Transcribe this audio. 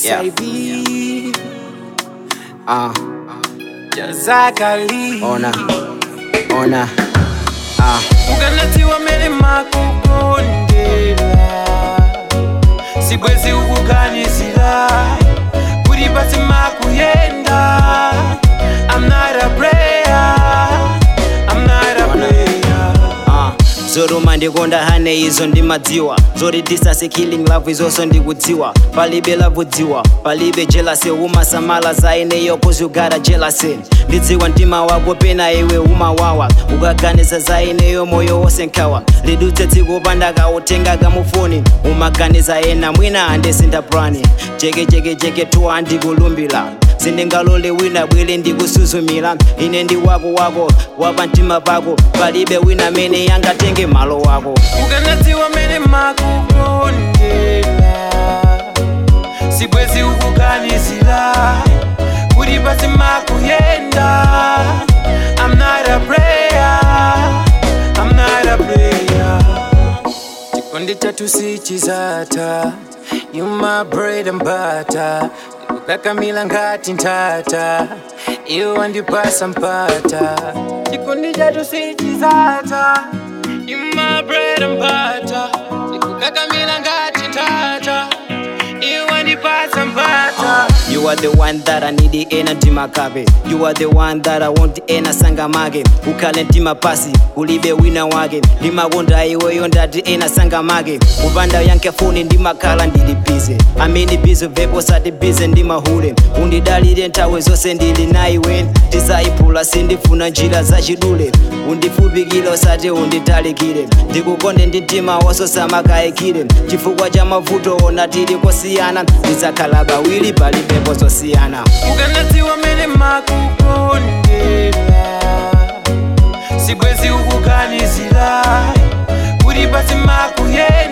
Yeah. HIV Ah, Jazakali ona, ona. Ah, ukanatiwa mene makukondela sibwezi ukuganizira kuti pasi makuyenda I'm not a player I'm not a player ah. zoruma ndikonda hane izo ndimadziwa zoti distance killing love izonso ndikudziwa palibe lavudziwa palibe jealousy umasamala za ineyo cause you got a jealousy ndidziwa mtima wako pena iwe umawawa ukaganiza za ineyo moyo wose nkhawa lidutse tsiku pandakautenga kamufoni umaganiza ena mwina andisinda plani jekejekejeke tuwa andikulumbira sindingalole wina bwere ndikusuzumira ine ndi wako wako wapa mtima pako palibe wina mene yangatenge malo wako ukanatiwa mene makukondela sibwezi ukuganizira kuti pasi makuyenda I'm not a player I'm not a player chikondi chatu sichizata You my bread and butter ndikukakamila ngati ntata iwe wandipasa mpata chikondi chatu sichizata You my bread and butter ndikukakamila ngati ntata iwe wandipasa mpata You are the one that I need ena mtima kape You are the one that I want ena sanga make ukhale mtima pasi ulibe wina wake ndimakonda iweyo ndati ena sanga make kupanda yanke foni ndimakhala ndili bize amene bize vepo sati bize ndimahule undidalire nthawi zonse ndili naiwe tisayiphula sindifuna njira zachidule undifupikire usati unditalikire ndikukonde ndi mtima wonso samakayikire chifukwa cha mavuto ona tili kosiyana tizakhala bawiri palibepo zosiyana ukanatiwa mene makukondela sibwezi ukuganizira kuti pasi makuyenda